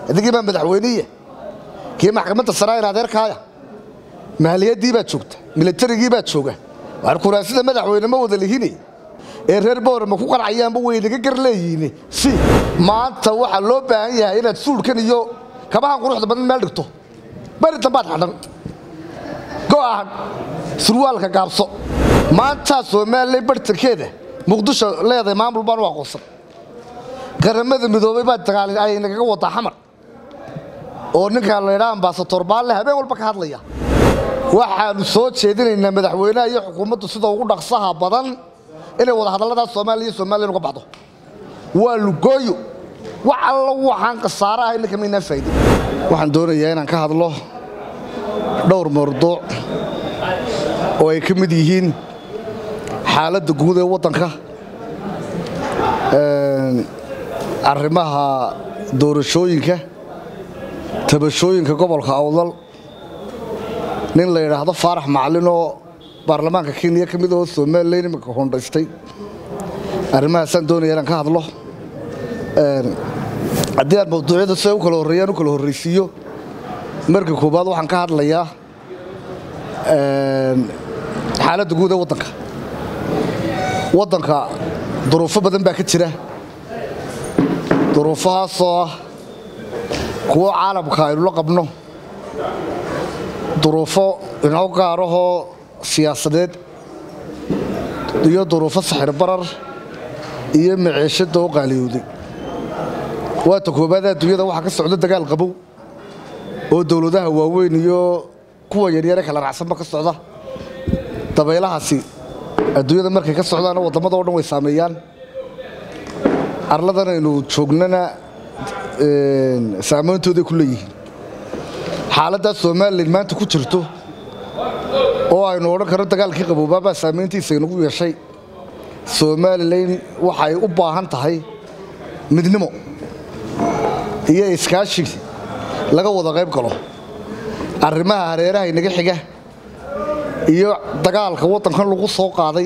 adigii baa madaxweyniya kii maxkamadda saraair adeerkaaya mahaliyadii baad joogta milatarigii baad jooga waxaan kuraasida madaxweyne ma wada lihini ee reer boorama ku qancayaanba waynaga gar leeyihiin si maanta waxaa loo baahan yahay inaad suulkan iyo kabahan quruxda badan meel dhigto beri dambaad xadhan go'ahan surwaalka gaabso maantaa somalilan bartankeeda muqdisho leedahay maamul baan u aqoonsan qaramada midoobay baa dagaal ay nagaga wadaa xamar oo ninkaa laydhaa ambasator baalle habeen walba ka hadlaya waxaanu soo jeedinaynaa madaxweynaha iyo xukuumaddu sida ugu dhaqsaha badan inay wada hadalladaas soomaaliya iyo somalilan uga baxdo waa lugooyo wax allo waxaan khasaare ahay ninka maynaan faa'idin waxaan doonayaa inaan ka hadlo dhowr mawduuc oo ay ka mid yihiin xaaladda guud ee waddanka arrimaha doorashooyinka tabashooyinka gobolka awdal nin la yidhaahdo faarax macalin oo baarlamaanka kenya ka mid oo somalilan iminka hondhaystay arrimahaasaan doonaya inaan ka hadlo haddii aan mawduucyada siday u kala horreeyaan u kala horraysiiyo marka koowaad waxaan ka hadlayaa xaaladda guud ee waddanka waddanka duruufo badan baa ka jira duruufahaasoo ah kuwo caalamka aynu la qabno duruufo inoo gaarahoo siyaasadeed iyo duruufo saxir barar iyo maciishadda oo qaaliyowday waata koobaad adduunyada waxaa ka socda dagaal qabow oo dowladaha waaweyn iyo kuwa yaryare kala raacsanba ka socda dabaylahaasi adduunyada markay ka socdaana waddamada o dhan way saameeyaan arladan aynu joognana saameyntooday ku leeyihiin xaaladdaa somalilan maanta ku jirto oo aynu odhan karno dagaalkii qaboobaabaa saamayntiisa inagu yeeshay somalilan waxay u baahan tahay midnimo iyo iskaashi laga wada qayb galo arrimaha hareeraha inaga xiga iyo dagaalka waddankan lagu soo qaaday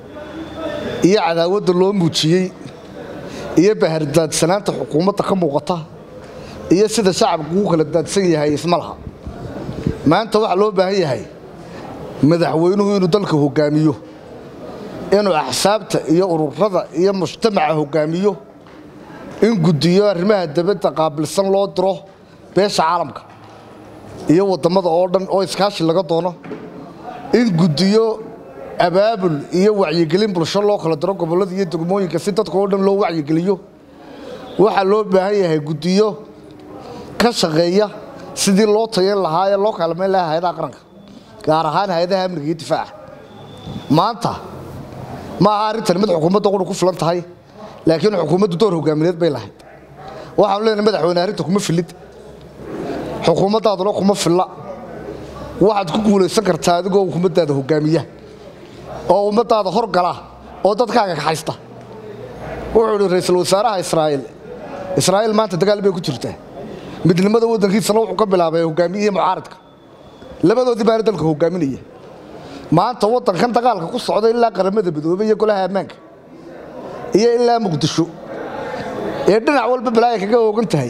iyo cadaawadda loo muujiyey iyo bahardaadsanaanta xukuumadda ka muuqata iyo sida shacabku ugu kala daadsan yahay isma laha maanta waxaa loo baahan yahay madaxweynuhu inuu dalka hoggaamiyo inuu axsaabta iyo ururada iyo mujtamaca hoggaamiyo in guddiyo arrimaha dabadda qaabilsan loo diro beesha caalamka iyo waddamada oo dhan oo iskaashi laga doono in guddiyo abaabul iyo wacyigelin bulsho loo kala diro gobollada iyo degmooyinka si dadka oo dhan loo wacyigeliyo waxaa loo baahan yahay guddiyo ka shaqeeya sidii loo tayan lahaa ee loo kaalmayn lahaa hay-adaha qaranka gaar ahaan hay-adaha amniga iyo difaaca maanta ma aha arrintan mid xukuumadda qura ku filan tahay laakiin xukuumaddu door hogaamineed bay lahayd waxaanu leenahay madaxweyne arrinta kuma filid xukuumaddaaduna kuma filla waxaad ku guulaysan kartaa adigoo xukuumaddaada hogaamiya oo ummaddaada horgala oo dadkaaga kaxaysta wuxuu idhi ra-iisul wasaaraha israa'iil israa'iil maanta dagaal bay ku jirtaa midnimada waddankiisana wuxuu ka bilaabay hogaamiyihii mucaaradka labadoodii baana dalka hogaaminaya maanta waddankan dagaalka ku socda ilaa qaramada midoobey iyo golaha ammaanka iyo ilaa muqdisho ee dhinac walba balaaya kaga oogan tahay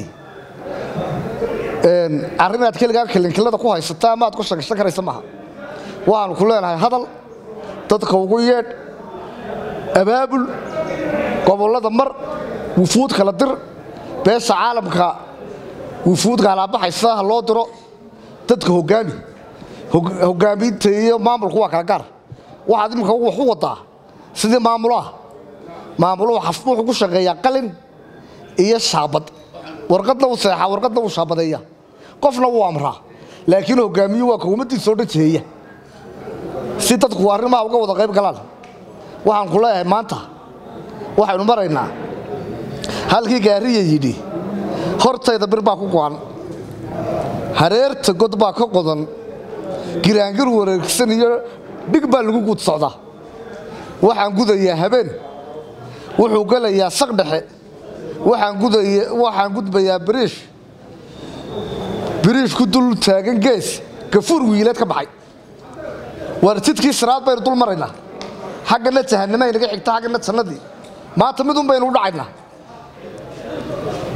arrin aad keligaa kilinkilada ku haysata ama aad ku shagashan karaysa maaha waxaanu ku leenahay hadal dadka ugu yeedh abaabul gobollada mar wufuud kala dir beesha caalamka wufuudka alaabaxaysa ha loo diro dadka hogaami hogaamiinta iyo maamulku waa kala gaar waxaad imika wax u wadaa sidii maamulaha maamuluhu wuxuu ku shaqeeyaa qalin iyo shaabad warqadna uu seexaa warqadna uu shaabadeeya qofna wuu amraa laakiin hogaamiyuu waa kowmadiisa oo dhan jeheeya si dadku arrimaha uga wada qayb galaan waxaan ku leeyahay maanta waxaynu maraynaa halkii gaariya yidhi hortayda bir baa ku go'an hareerta god baa ka qodan giraangir wareegsan iyo dhig baa lagu guud socdaa waxaan gudayaa habeen wuxuu gelayaa saq dhexe waxaan gudbayaa biriish biriish ku dul taagan gees gafuur wiileed ka baxay waar jidkii siraad baynu dul maraynaa xaggana jahanama inaga xigta xaggana jannadii maanta midun baynu u dhacaynaa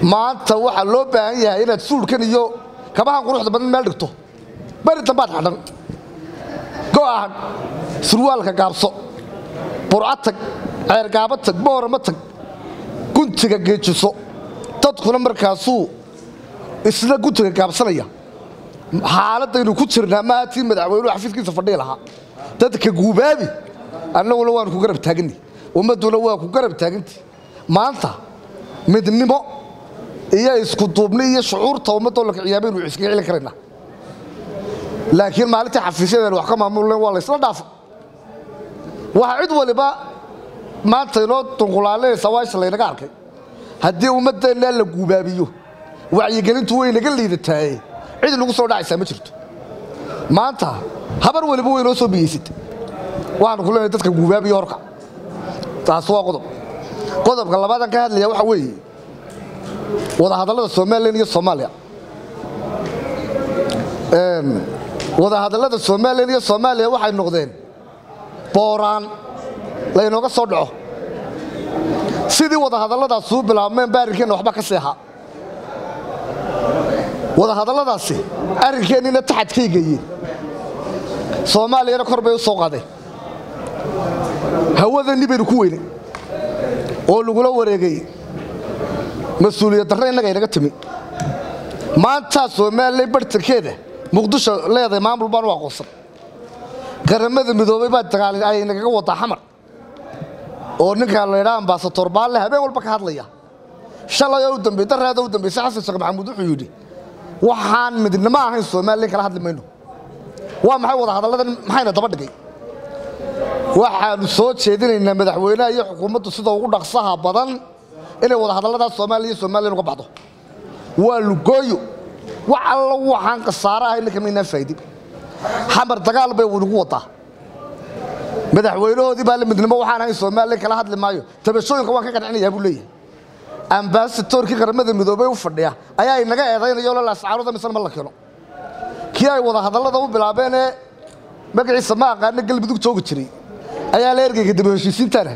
maanta waxaa loo baahan yahay inaad suulkan iyo kabahan quruxda badan meel dhigto beri dambaad xadhan go'ahan surwaalka gaabso burca tag ceergaaba tag boorama tag guntiga geejiso dadkuna markaasuu isla guntiga gaabsanaya xaaladaynu ku jirnaa maaha tii madaxweynuhu xafiiskiisa fadhihi lahaa dadka guubaabi annaguna waanu ku garab taaganni ummadduna waa ku garab taaganti maanta midnimo iyo isku duubni iyo shucuurta ummaddoo la kiciyaa baynu iskaga celin karaynaa laakiin maalintii xafiisyadeenu wax ka maamulen waa laysla dhaafa waxaa cid waliba maanta inoo dunqulaalinaysa waasha laynaga arkay haddii ummaddeennaa la guubaabiyo wacyigelintu way naga liidataaye cid nagu soo dhacaysaa ma jirto maanta habar waliba way noo soo biyeysata waxaanu ku leenahay dadka guubaabiyo horka taas waa qodob qodobka labaadan ka hadlaya waxa weeye wadahadallada somalilan iyo soomaaliya wadahadallada somalilan iyo soomaaliya waxay noqdeen booraan laynooga soo dhaco sidii wadahadalladaas uu bilaabmeen ba arrinkeenna waxba ka seexa wadahadalladaasi arrinkeenniina taxadkay geeyeen soomaaliyana kor bay u soo qaadeen hawadani baynu ku weynay oo lagula wareegay mas-uuliyad darre innaga inaga timi maantaa somalilan bartankeeda muqdisho leedahay maamul baan u aqoonsan qaramada midoobay baa dagaal ay nagaga wadaa xamar oo ninkaa laydhaa ambasator baalle habeen walba ka hadlaya shalay oo u dambey daraada u dambaysay xasan sheekh maxamuud wuxuu yidhi waxaan midnimo ahayn somalilan kala hadli mayno waa maxay wadahadalladan maxayna daba dhigay waxaanu soo jeedinaynaa madaxweynaha iyo xukuumaddu sida ugu dhaqsaha badan inay wadahadalladaas soomaaliya iyo somalilan uga baxdo waa lugooyo wax alla waxaan khasaare ahay ninka maynaan faa'idin xamar dagaal bay nagu wadaa madaxweynahoodii baa la midnimo waxaan ahayn somalilan kala hadli maayo tabashooyinka waan ka qancinayaa buu leeyahay ambasatorkii qaramada midoobey u fadhiya ayaa inaga eedaynayo la laascaarooda misana ma la keeno kii ay wadahadallada u bilaabeen ee magaciisa ma aqaana galmudug joogi jiray ayaa la ergeyga daba heshiisiintana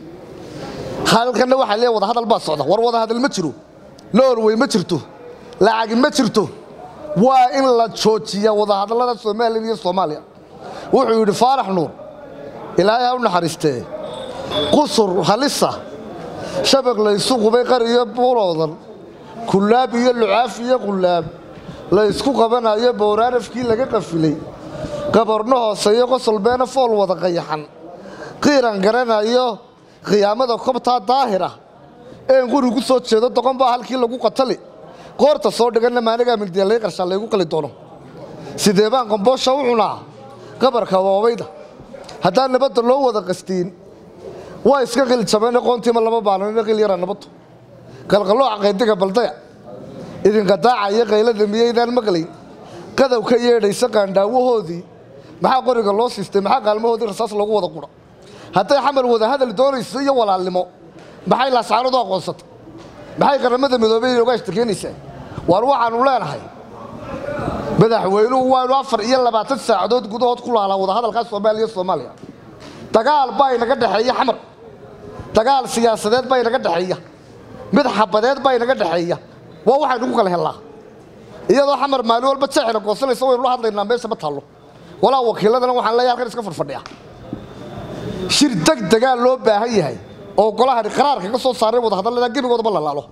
halkanna waxaa leeyahay wadahadal baa socda war wadahadal ma jiro norway ma jirto lacagi ma jirto waa in la joojiya wadahadallada somalilan iyo soomaaliya wuxuu yidhi faarax nuur ilaahay ha u naxariistee qusur halisa shabaq laysu qubay qari iyo buuloodan kullaab iyo lucaaf iyo qullaab la ysku qabanayo bowraanafkii laga qafilay qabarno hooseeyo qosol beena fool wada qayaxan qiiran garanayo khiyaamada kobtaa daahira een quri ku soo jeedo doqon baa halkii lagu qatali qoorta soo dhiganna maanigaa migdiya lay qarshaa laygu qali doono sidee baan qomboosha u cunaa qabarka waabayda haddaan nabadda loo wada qastiin waa iska qil jabeen qoontiima lama baanan qil yara nabaddu qalqalooca qaydiga baldaya idinka daaca iyo qaylada miyaydaan maqlayn qadow ka yeedhaysa qaandhaawahoodii maxaa qoriga loo siistay maxaa qaalmahoodii rasaas loogu wada qudha hadday xamar wada hadal doonayso iyo walaalnimo maxay laascaanadu aqoonsatay maxay qaramada midoobey inooga ashtakeenaysaa waar waxaanu leenahay madaxweynuhu waanu afar iyo labaatan saacadood gudahood ku laalaa wadahadalkaa soomaaliya soomaaliya dagaal baa inaga dhexeeya xamar dagaal siyaasadeed baa inaga dhexeeya mid xabadeed baa inaga dhexeeya waa waxaynu ku kala hellaa iyadoo xamar maalin walba jeexina goosanaysa waynu la hadlaynaa meesha ma taallo walaa wakiiladana waxaan leeyahay halkan iska fadfadhiya shir deg degaa loo baahan yahay oo golahani qaraarka ka soo saaray wadahadallada gebigoodaba la laalo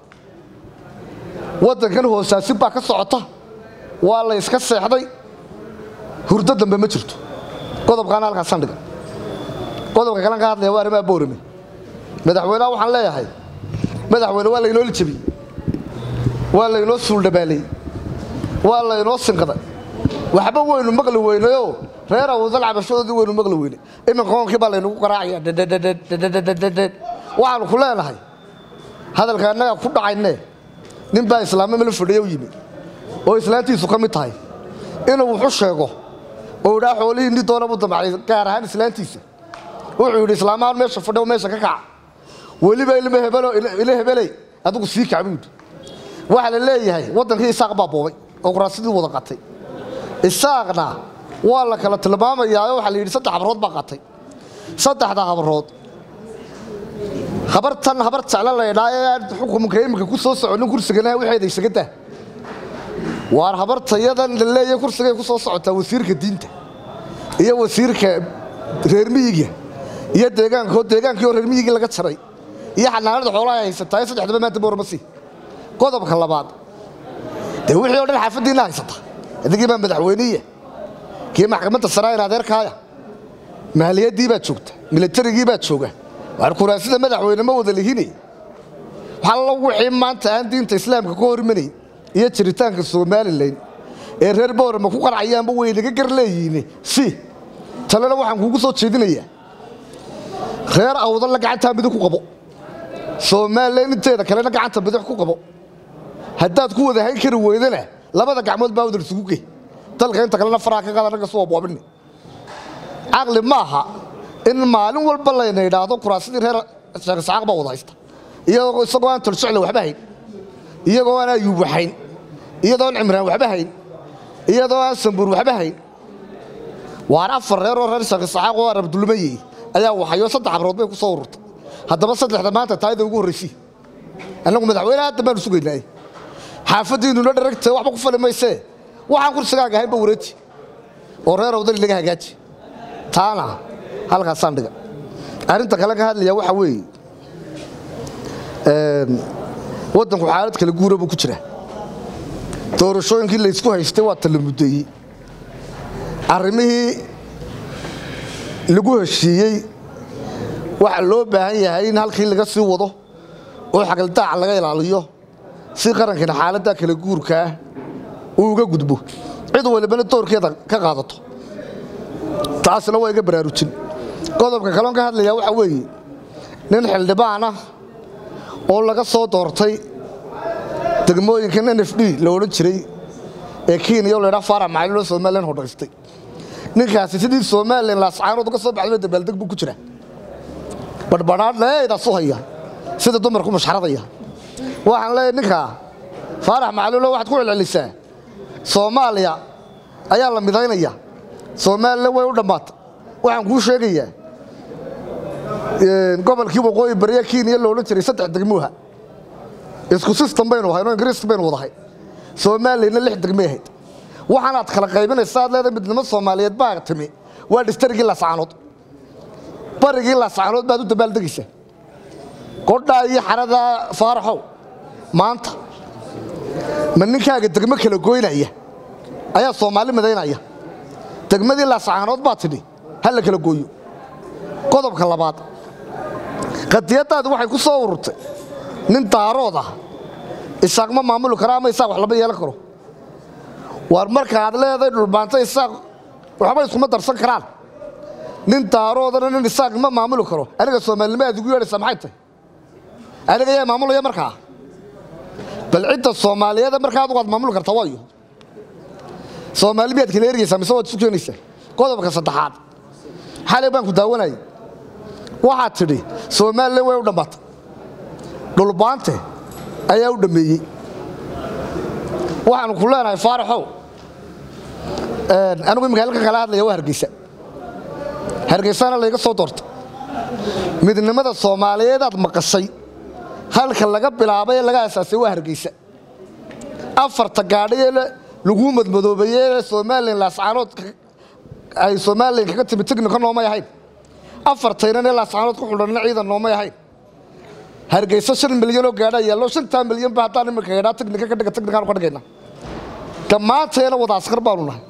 waddankan hoosaasin baa ka socota waa la iska seexday hurdo dambe ma jirto qodobkaana halkaas sandhiga qodobka kalan ka hadlaya waa arrimaha boorame madaxweynaha waxaan leeyahay madaxweyne waa laynoo lijabiyey waa laynoo suuldhabaaley waa laynoo sinqaday waxba waynu maqli weynayoo reer awdal cabashadoodii waynu maqli weynay iminka hoonkii baa laynagu garaacaya dhedhedhedhedhedhedhed waxaanu ku leenahay hadalka annaga ku dhacayne nin baa islaamo mala fadhiya u yimi oo islaantiisu ka mid tahay inuu wuxu sheego oo idhaa xoolihii ni doona buu damacay gaar ahaan islaantiisa wuxuu yidhi islaamahan meesha fadhiyo meesha ka kaca weliba ilma hebelo ila hebeley adigu sii kac buu yidhi waxaa la leeyahay waddankii isaaq baa boobay oo kuraasidii wada qatay isaaqna waa la kala tilmaamayaa waxaa la yidhi saddex habrood baa qatay saddexda habrood habartan habar jeclo laydhaa ee xukumka iminka ku soo soconin kursigana waxeeda isaga daa waar habartayadan la leeya kursigay ku soo socotaa wasiirka diinta iyo wasiirka reer miyiga iyo deegaanko deegaankii oo reer miyigii laga jaray iyo xanaanada xoolaha ay haysataa ee saddexdaba maanta boormasi qodobka labaad dee wixii o dhan xaafaddiina haysata adigii baa madaxweyniya kii maxkamadda saraair adeerkaaya mahaliyadii baa joogta milatarigii baa jooga waar kuraasida madaxweyne ma wada lihine waxalla wixii maanta aan diinta islaamka ka hormanayn iyo jiritaanka somalilan ee reer boorama ku qarcayaanba way naga gar leeyihiin si talena waxaan kuugu soo jeedinayaa reer awdalla gacantaa midig ku qabo somalilan inteeda kalena gacanta bidix ku qabo haddaad ku wada hayn kari weydana labada gacmood baa wadar isugu gey dalka inta kalena faraha ka qaada ragga soo boobini caqli maaha in maalin walba layna idhaahdo kuraasadii reer sheekh isxaaq baa wada haysta iyagoo isagoo aan toljecle waxba hayn iyagoo aan ayuub waxayn iyadoo aan cimraan waxba hayn iyadoo aan sambuur waxba hayn waar afar reer oo reer sheekh isxaaq oo arab dulmayey ayaa waxayo saddex abrood bay ku soo ururtay haddaba saddexda maanta taayada ugu horraysay annagu madaxweyne hadda baanu sugaynaaye xaafaddiinnuna dharagta waxba ku fali maysee waxaan kursigaaga ahaynba wareeji oo reer awdali laga hagaaji taana halkaasaan dhiga arrinta kale ka hadlaya waxaa weeye waddanku xaalad kala guura buu ku jira doorashooyinkii laysku haystay waa tala muddeeyey arrimihii lagu heshiiyey waxa loo baahan yahay in halkii laga sii wado oo xagaldaaca laga ilaaliyo si qarankana xaaladda kala guurkaa uu uga gudbo cid walibana doorkeeda ka qaadato taasna waa iga baraarujin qodobka kaloon ka hadlayaa waxaa weeye nin xildhibaan ah oo laga soo doortay degmooyinkan n f d la odhan jiray ee kenya oo laydhaa faarax macalin oo somalilan hodhaystay ninkaasi sidii somalilan laascaanood uga soo baxdayba dabaaldeg buu ku jira badhbadhaadheedaasu haya sida dumarku mashxaradaya waxaan leeyahay ninkaa faarax macalilo waxaad ku celcelisaa soomaaliya ayaa la midaynaya somalilan way u dhammaatay waxaan kuu sheegayaa gobolkii waqooyi bariya kenya lo odhan jiray saddex degmuha isku sistem baynu ahayn oo ingiriiska baynu wadahay soomaaliyana lix degmay ahayd waxaanaad kala qaybinaysa aad leedahay midnimo soomaaliyeed baa timi waa dhistarigii laascaanood barigii laascaanood baad u dabaaldegaysaa qodhaa iyo xaradaa faaraxow maanta ma ninkaaga degmo kala goynaya ayaa soomaali midaynaya degmadii laascaanood baa tidhi ha la kala gooyo qodobka labaad qadiyaddaadi waxay ku soo ururtay nin daarood ah isaaq ma maamuli karo ama isaaq wax lama yeelan karo waar marka aad leedahay dhulbaanta isaaq waxba iskuma darsan karaan nin daaroodana nin isaaq ma maamuli karo aniga soomaalinimo aad igu yeedhaysaa maxay tahay aniga yaa maamulaya markaa bal cidda soomaaliyeeda markaa adugu aad maamuli kartaa waayo soomaali miyaad kala ergaysaa mise waad isu keenaysaa qodobka saddexaad xalay baan ku daawanayay waxaad tidhi somalilan way u dhammaatay dhulbaante ayaa u dhammeeyey waxaanu ku leenahay faaraxow anigu imika halka kala hadlaya waa hargeysa hargeysana layga soo doortay midnimada soomaaliyeed aad maqashay halka laga bilaabay ee laga asaasay waa hargeysa afarta gaadhi ee laguu madmadoobeeyey ee somalilan laascaanood ay somalilan kaga timi tignika noomay ahayn afartaynan ee laascaanood ku xudhanna ciidan noomay ahayn hargeysa shan milyan oo gaadhaa yaallo shantaa milyan ba haddaan iminka gaadhaa tignika ka dhiga tignikaan ka dhigayna dhammaanteena wada askar baanu nahay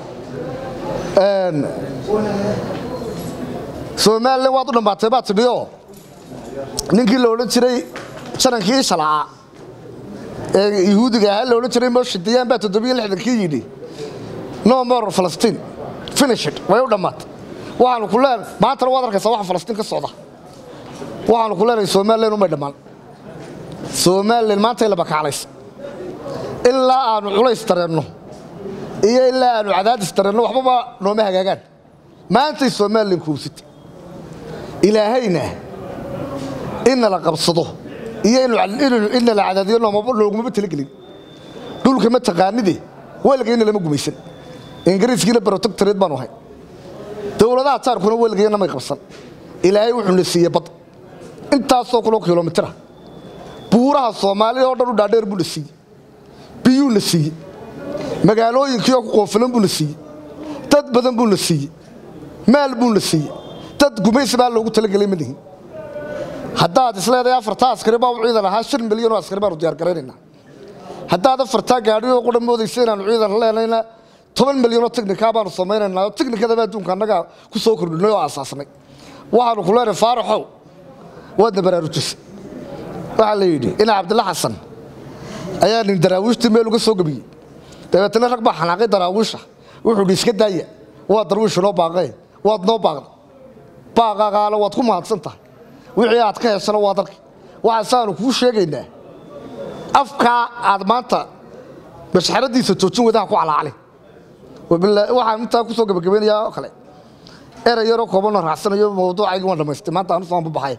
somalilan waad u dhammaatay baad tidhioo ninkii la odhan jiray janankii ishalacaa ee yuhuudiga ahaa la odhan jiray moshidiyaan baa toddobiyo lixdankii yidhi no more falastiin finishid way u dhammaatay waxaanu ku leen maantana waad arkaysaa waxa falastiin ka socda waxaanu ku leenahay somalilan umay dhammaan somalilan maantay labakaclaysa ilaa aanu culays dareenno iyo ilaa aanu cadaadis dareenno waxbaba nooma hagaagaan maantay somalilan kuubsitay ilaahayna inna la qabsado iyo inna la cadaadiyo loogumaba talagelin dhulka ma taqaanide weligayna lama gumaysan ingiriiskiina brotectoreed baanu ahay dowladaha jaarkuna weligayna may qabsan ilaahay wuxuuna siiye bad intaasoo kuloo kilomitira buuraha soomaaliya oo dhan u dhaadheer buu na siiyey biyuu na siiyey magaalooyinkiioo ku qoofilan buu na siiyey dad badan buu na siiyey maal buu na siiyey dad gumaysi baa loogu talagelay ma lihin haddaad isleedahay afartaa askari baa u ciidan ahaa shan milyan oo askari baanu diyaargaraynaynaa haddaad afartaa gaadhioo qudha moodaysa inaanu ciidan leenayna toban milyanoo tiknikaa baanu samaynaynaa oo tiknikadaba adduunka annagaa ku soo kordhinay oo aasaasnay waxaanu ku leenahay faaraxow waadna baraarujisay waxaa la yidhi ina cabdilla xasan ayaa nin daraawiishtii meel uga soo gebiyey dabeetana rag baa xanaaqay daraawiisha wuxuu dhi iska daaya waa darwiisha noo baaqee waad noo baaqda baaqaagaana waad ku mahadsan tahay wixii aad ka heshana waa dalki waxaasaanu kuu sheegaynaa afkaa aad maanta mashxaradiisa joojin wadaha ku calaacali waxaan intaa ku soo gebagabaynayaa oo kale erey yaroo koobanoo raacsanayo mawduucaygi waan dhamaystay maanta aan usoo baxay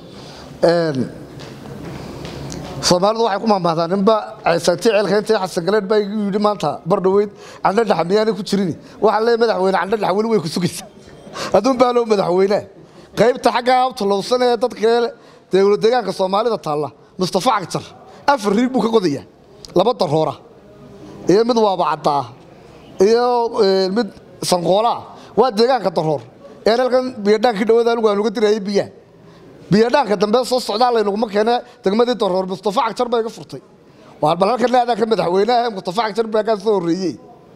soomaalidu waxay ku mahmahdaan ninba ceysaanti ceelka intay xasan galeed baa igu yidhi maanta bardhaweyd candhadhaxa miyaanay ku jirin waxaan leeyahay madaxweyne candhadhaxa weli way ku sugaysaa adduun baa loo madaxweynea qaybta xaggaa abtulowsan ee dadka dowlad deegaanka soomaalida taalla mustafa cagjar afar riig buu ka qodayaa laba daroora iyo mid waabacaddaa iyo mid sanqoolaa waa deegaanka daroor ee halkan biyadhaankii dhawada anigu aan uga dirayay biyaha biyadhaanka dambe soo socdaa laynaguma keene degmadii daroor mustafa cagjar baa iga furtay waar bal halkan aadaa ka madaxweynaha mustafa cagjar baa kaa soo horreeyey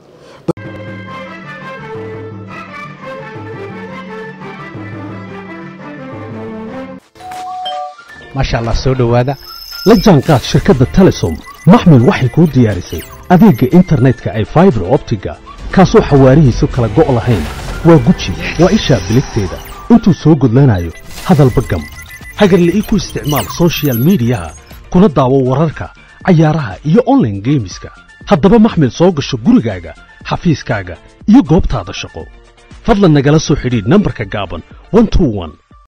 maasha allah soo dhowaada la jaanqaad shirkadda telesom maxmil waxay kuu diyaarisay adeegga internetka ay faibar optiga kaasoo xawaarihiisu kala go' lahayn waa guji waa ishaa biligteeda intuu soo gudlanayo hadalba gam hagarle ii ku isticmaal sochial midiyaha kuna daawo wararka cayaaraha iyo onlaine geemiska haddaba maxmil soo gasho gurigaaga xafiiskaaga iyo goobtaada shaqo fadlan nagala soo xidhiidh nambarka gaaban